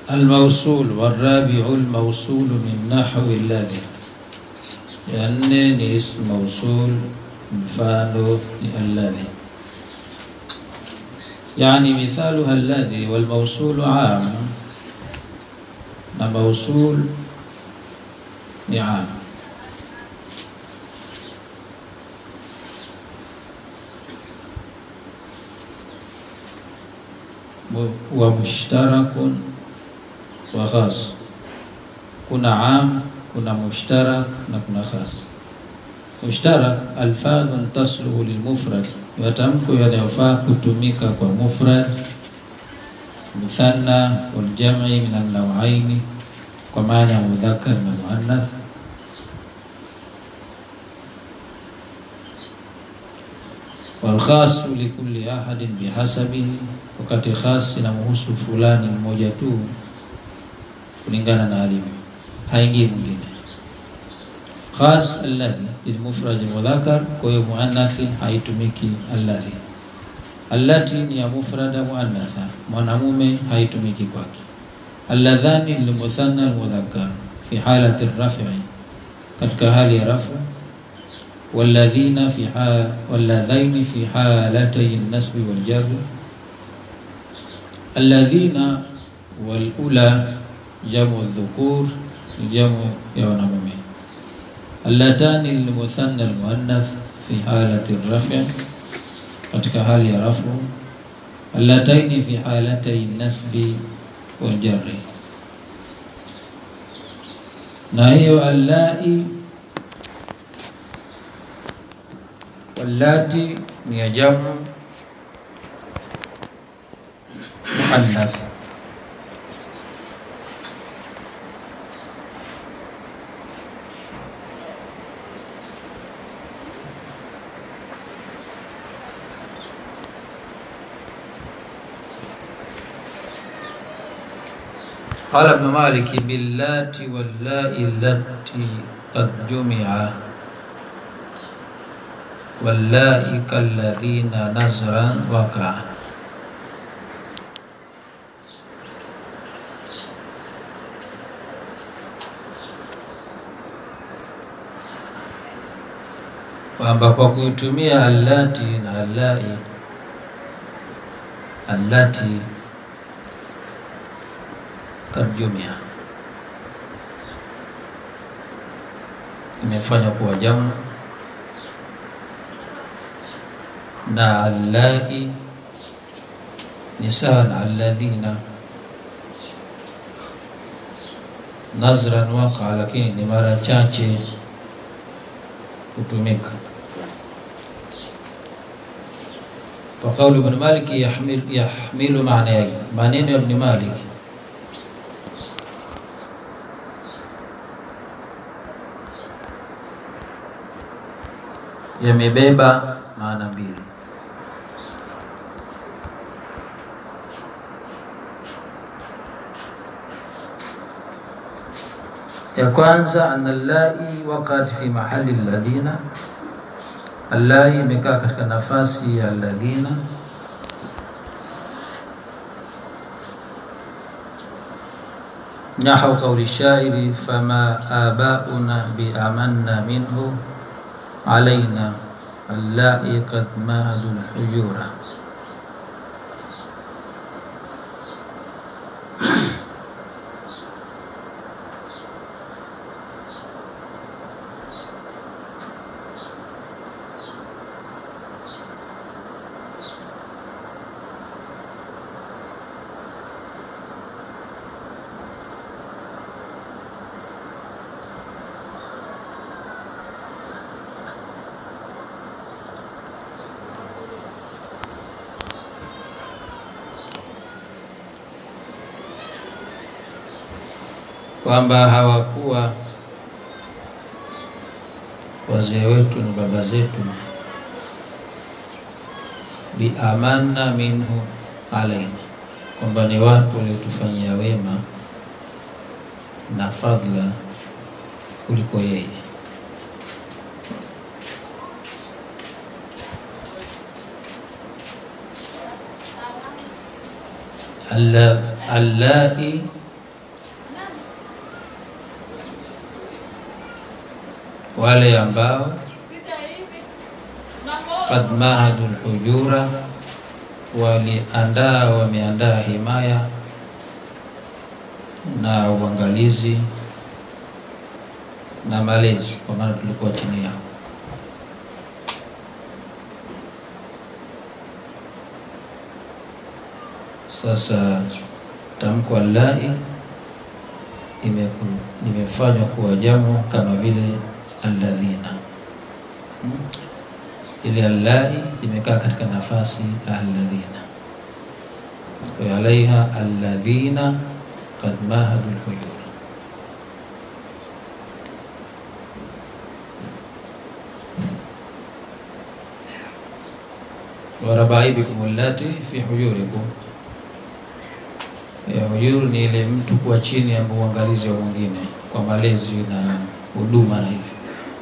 الموصول والرابع الموصول من نحو الذي ya nne ni ism mausul mfano ni alladhi yani mithaluha alladhi walmausulu am na mausul ni am wa mushtarakun wa khas kuna am kuna mushtarak na kuna khas. Mushtarak alfadhun tasluhu lilmufrad, matamko yanayofaa kutumika kwa mufrad, muthanna waljam'i min an-naw'aini, kwa maana ya mudhakkar na muannath. Walkhasu likulli ahadin bihasabihi, wakati khas inamhusu fulani mmoja tu kulingana na alivyo haingii mwingine. Khas alladhi lilmufrad mudhakkar, kwa hiyo muannathi haitumiki alladhi. Allati ni ya mufrada muannatha, mwanamume haitumiki kwake. Alladhani lilmuthanna almudhakkar fi halati raf'i, katika hali ya rafu. Walladhina fi ha walladhaini fi halatay an-nasbi wal jar. Alladhina wal ula jamu dhukur ni jamu ya wanamume. Allatani lilmuthanna almuannath fi halati rafi, katika hali ya rafu. Allataini fi halatay nasbi wal jarri, na hiyo allai wallati ni ya jamu muannath قال ابن مالك باللات واللاء التي قد جمع واللاء كالذين نزرا وقع kwamba kwa kuitumia allati na allai allati kad jumia imefanya kuwa jamu na allai ni sawa na alladhina nazran waqa, lakini ni mara chache kutumika. Kwa kauli Ibn Malik yahmil, yahmilu maana yake, maneno ya Ibn Malik yamebeba maana mbili. Ya kwanza anna allai waqat fi mahali alladhina, allai imekaa katika nafasi ya alladhina. Nahu qauli shairi fama abauna biamanna minhu alaina allai qad mahadu lhujura kwamba hawakuwa wazee wetu na baba zetu biamanna minhu alaina, kwamba ni watu waliotufanyia wema na fadla kuliko yeye. Alla- allai wale ambao qad mahadu lhujura waliandaa wameandaa himaya na uangalizi na malezi, kwa maana tulikuwa chini yao. Sasa tamko allai limeku- limefanywa kuwa jamu kama vile alladhina Hmm? ile allai limekaa katika nafasi ya alladhina wa alaiha alladhina qad mahadu lhujura warabaibikum allati fi hujurikum ya hujuru ni ile mtu kuwa chini ya uangalizi wa mwingine kwa malezi na huduma na hivyo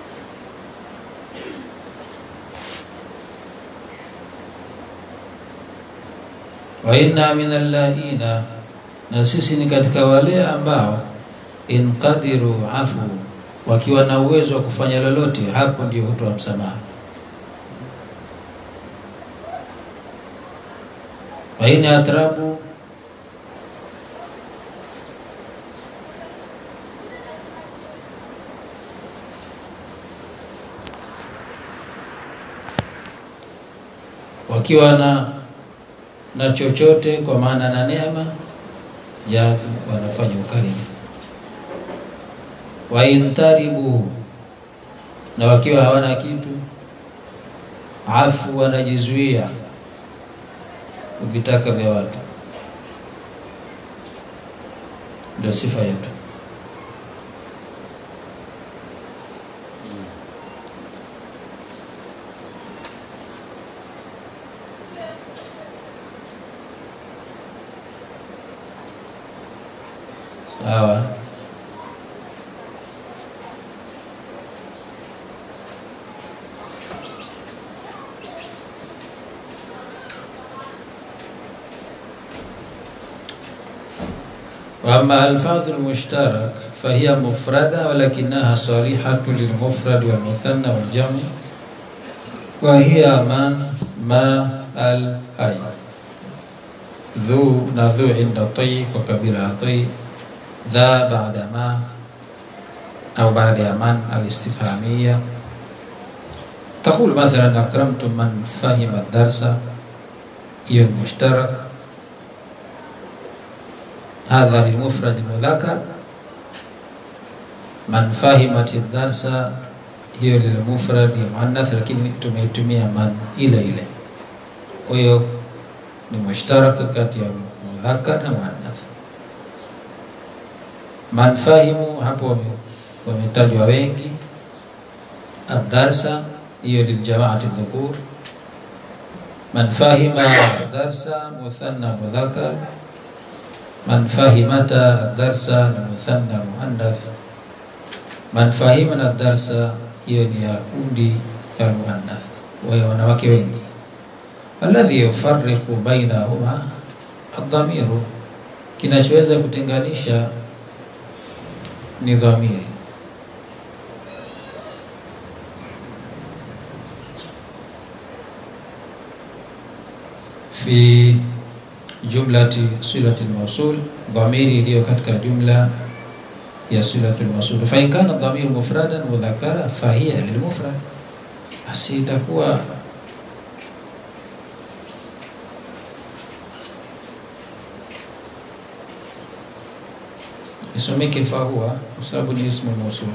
wa inna min allaina, na sisi ni katika wale ambao inqadiru afu, wakiwa na uwezo wa kufanya lolote, hapo ndio hutoa msamaha. wa in atrabu wakiwa na na chochote kwa maana na neema ya wanafanya ukarimu wa intaribu na wakiwa hawana kitu afu wanajizuia kuvitaka vya watu ndio sifa yetu sawa وأما ألفاظ المشترك فهي مفردة ولكنها صريحة للمفرد والمثنى والجمع وهي من ما ال أي ذو نذو عند طي وكبير طي ذا بعد ما أو بعد من الاستفهامية تقول مثلا أكرمت من فهم الدرس هي المشترك hadha lilmufrad mudhakar man fahimat darsa hiyo lilmufrad ya muannath lakini tumeitumia man ile ile kwa hiyo ni mushtaraka kati ya mudhakar na muannath man fahimu hapo wame- wametajwa wengi adarsa hiyo liljamaati dhukur man fahima darsa muthanna mudhakar man fahimata darsa ni muthanna muannath man fahimana darsa hiyo ni ya kundi ya muannath wa wanawake wengi alladhi yufarriqu bainahuma adhamiru kinachoweza kutenganisha ni dhamiri fi jumlati silati lmausul, dhamiri iliyo katika jumla ya silatu lmausul. Fa in kana dhamiru mufradan mudhakara fahiya lilmufrad, basi itakuwa isomeke fahuwa kwa sababu ni ismu mausul.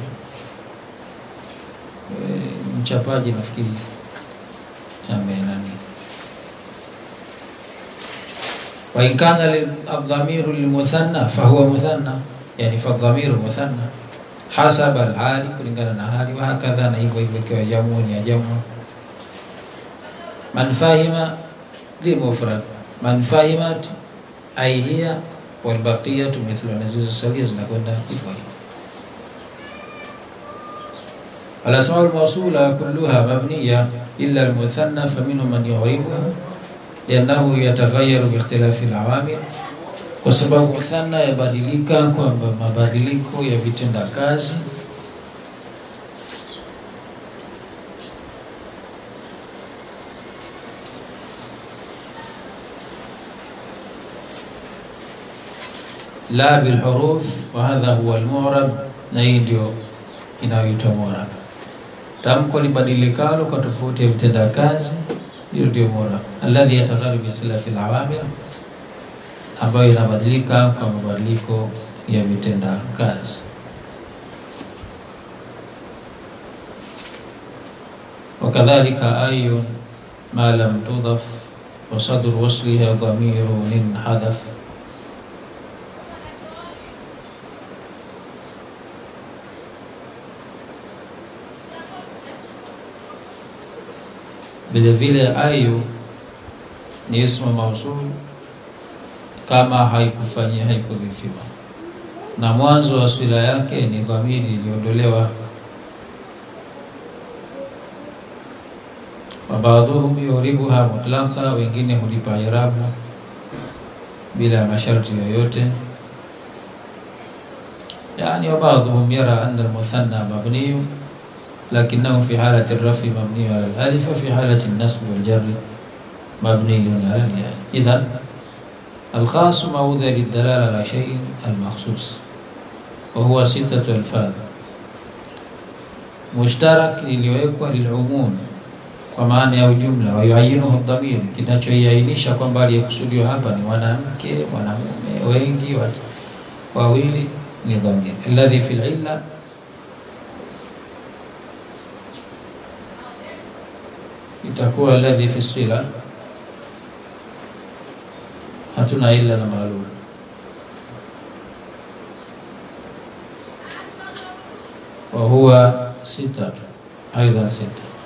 Eh, Mchapaji nafikiri amenani وإن كان الضمير للمثنى فهو مثنى يعني فالضمير مثنى حسب الحال kulingana na hali وهكذا na hivyo hivyo ikiwa jamu ni ya jamu man fahima limufrad man fahimat ay hiya walbaqiyatu mithlu na zilizosalia zinakwenda hivyo hivyo الأسماء الموصولة كلها مبنية إلا المثنى فمنهم من يعربها liannahu yataghayyaru biikhtilafi alawamil, kwa sababu muthanna yabadilika kwa mabadiliko ya vitenda kazi. la bilhuruf wa hadha huwa almu'rab, na hii ndio inayoitwa mu'rab. Tamko libadilikalo kwa tofauti ya vitenda kazi, hiyo ndio mu'rab. Alladhi yataghayyaru bi khilafi alawamir, ambayo inabadilika kwa mabadiliko ya vitenda kazi. Wakadhalika ayun ma lam tudaf wa sadru wasliha dhamirun inhadaf Vile vile ayu ni ismu mausul kama haikufanyia haikudhifiwa, na mwanzo wa swila yake ni dhamiri iliondolewa. Wa baadhuhum yuribuha mutlaqa, wengine hulipa irabu bila masharti yoyote. Yani wa baadhuhum yara anna almuthanna mabniyu lakinahu fi halati rafi mabniyu ala alif wa fi halati nasbi waljarri mabniyun ala al-ya. Idhan alkhas maudha lidalala ala shay'in almakhsus wa huwa sittatu alfadh. Mushtarak iliyowekwa lilumum kwa maana ya ujumla, wa yuayinuhu dhamir, kinachoiainisha kwamba aliyekusudiwa hapa ni mwanamke, mwanamume, wengi, wawili, ni dhamir alladhi fi illa itakuwa alladhi fi sila, hatuna illa na maalum. wa huwa sita, aidan sita